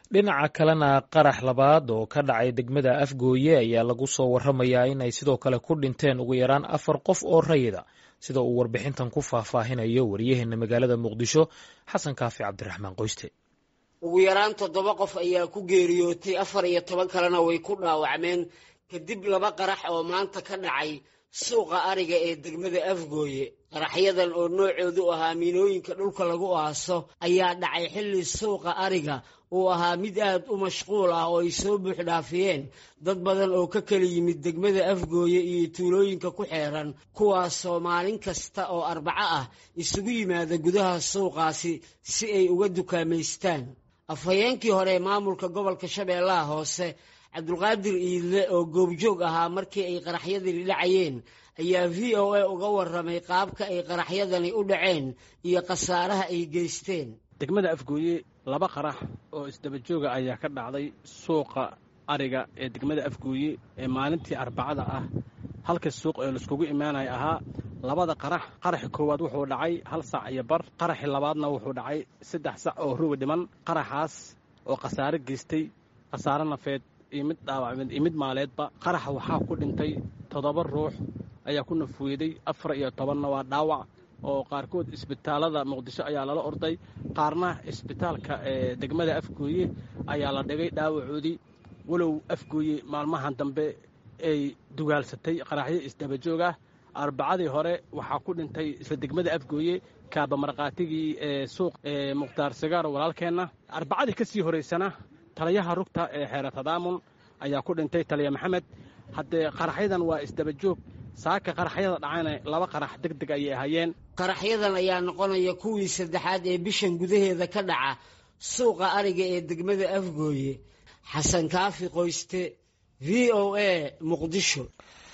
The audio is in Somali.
dhinaca kalena qarax labaad oo ka dhacay degmada afgooye ayaa lagu soo waramayaa in ay sidoo kale ku dhinteen ugu yaraan afar qof oo rayida sida uu warbixintan ku faahfaahinayo waryaheena magaalada muqdisho xasan kaafi cabdiraxmaan qoyste ugu yaraan toddoba qof ayaa ku geeriyootay afar iyo toban kalena way ku dhaawacmeen kadib laba qarax oo maanta ka dhacay suuqa ariga ee degmada afgooye qaraxyadan oo noocoodu ahaa miinooyinka dhulka lagu aaso ayaa dhacay xilli suuqa ariga uu ahaa mid aad u mashquul ah oo ay soo buuxdhaafiyeen dad badan oo ka kala yimid degmada afgooye iyo tuulooyinka ku xeeran kuwaasoo maalin kasta oo arbaco ah isugu yimaada gudaha suuqaasi si ay uga dukaamaystaan afhayeenkii hore ee maamulka gobolka shabeellaha hoose cabdulqaadir iidle oo goobjoog ahaa markii ay qaraxyadani dhacayeen ayaa v o a uga warramay qaabka ay qaraxyadani u dhaceen iyo khasaaraha ay geysteen degmada afgooye laba qarax oo isdaba jooga ayaa ka dhacday suuqa ariga ee degmada afgooye ee maalintii arbacada ah halka suuq ee laiskugu imaanaya ahaa labada qarax qaraxi koowaad wuxuu dhacay hal sac iyo bar qaraxi labaadna wuxuu dhacay saddex sac oo ruwi dhiman qaraxaas oo khasaare geystay khasaare nafeed iyo mid dhaawacmeed iyo mid maaleedba qaraxa waxaa ku dhintay toddoba ruux ayaa ku nafweeday afar iyo tobanna waa dhaawac oo qaarkood isbitaalada muqdisho ayaa lala orday qaarna isbitaalka ee degmada afgooye ayaa la dhigay dhaawacoodii walow afgooye maalmahan dambe ay dugaalsatay qaraxyo isdabajoog ah arbacadii hore waxaa ku dhintay isla degmada afgooye kaaba markhaatigii ee suuq ee mukhtaar sigaar walaalkeenna arbacadii ka sii horaysana taliyaha rugta ee xeera tadaamun ayaa ku dhintay taliya maxamed haddee qaraxyadan waa isdabajoog saaka qaraxyada dhacayna laba qarax deg deg ayay ahaayeen qaraxyadan ayaa noqonaya kuwii saddexaad ee bishan gudaheeda ka dhaca suuqa ariga ee degmada afgooye xasan kaafi qoyste v o a muqdisho